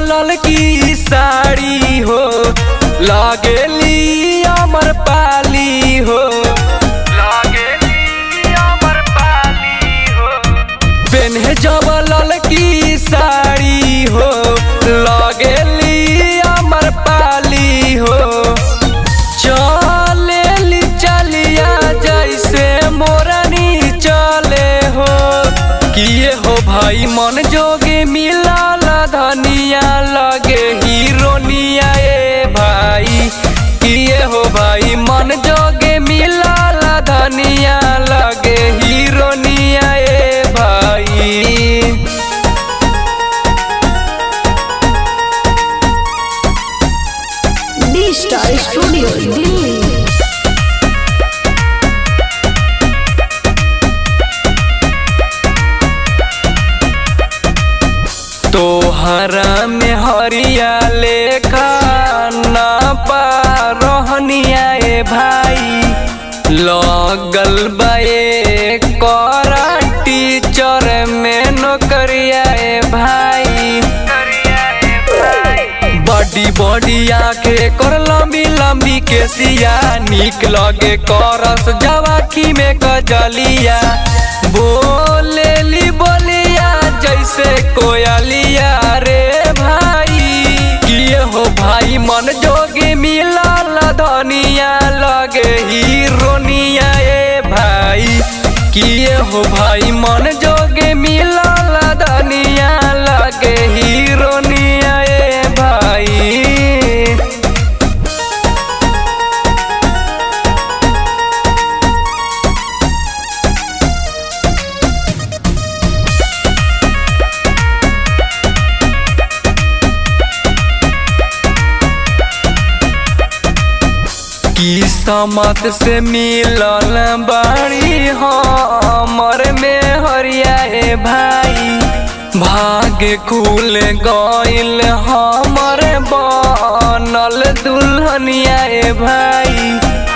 ललकी साड़ी हो लागेली अमर पाली हो लागेली अमर पाली हो पेन्हे जब ललकी साड़ी हो लागेली अमर पाली हो चलेली चलिया जैसे मोरनी चले हो किए हो भाई मन जोगे मिलाल धनिया लगे हीरोनिया ए भाई किए हो भाई मन जोगे मिलाल धनिया लगे हीरोनिया ए भाई डी स्टार स्टूडियो दिल्ली तोहरा में हरिया लेखा ना पारहनिया ए भाई लगल बाए करा टीचर में नौकरिया ए भाई बड़ी बड़ी आंखे कर लंबी लंबी केसिया निक लगे करस जवाखी में कजलिया बोलेली बोलिया जैसे कोयलिया रे भाई किए हो भाई मन जोगे मिलाल धनिया लगे हीरोनिया ए भाई किए हो भाई मन जोगे मिलाल धनिया लगे हीरोनिया ए भाई किस्मत से मिलल बाड़ी हमर में हरिया ए भाई भाग्य खुल गइल हमर बनल दुल्हनिया ए भाई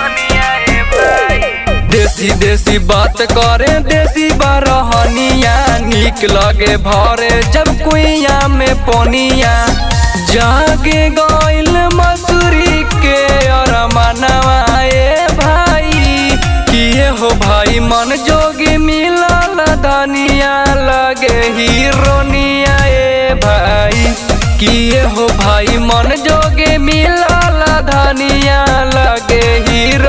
देसी देसी बात करे देसी बरहनिया निक लगे भरे जब कुइया में पोनिया जागे गइल मसूरी के और मनवा ए भाई किए हो भाई मन जोगी मिलल धनिया लगे हीरोनिया ए भाई किए हो भाई मन जोगे मिलल धनिया लगे हीरो